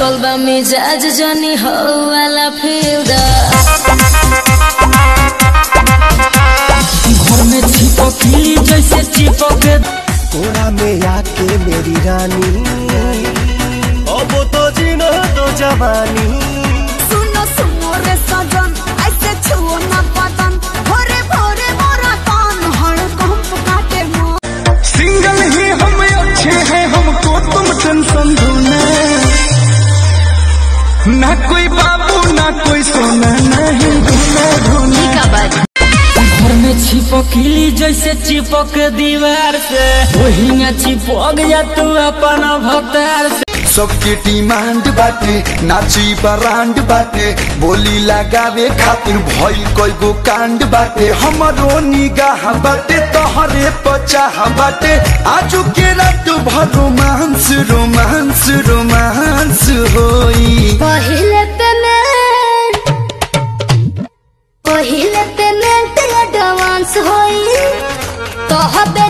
बनल बा मिजाज जनी हो वाला फील्ड घर में चिपकली जैसे चिपक कोरा में आके मेरी रानी अब तो जीना तो जवानी सुनो सुनो रे सजन ऐसे छुओ ना बदन भोरे भोरे मोरा तन हड़कंप काटे मोर सिंगल ही हम अच्छे हैं हमको तुम टेंशन दो ना ना कोई बाबू ना कोई सोना नहीं ढूंढना ढूंढना घर में चिपकली जैसे चिपक दीवार से वही में चिपक जा तू अपन भतार से सबके डिमांड बाटे नाची बरांड बाटे बोली लगावे खातिर भइल कई गो कांड बाटे हमरो निगाह बाटे तोहरे पचाह बाटे आजू के रात भर रोमांस रोमांस रोमांस होई पहिले पेमेंट पहिले पेमेंट एडवांस होई तो हबे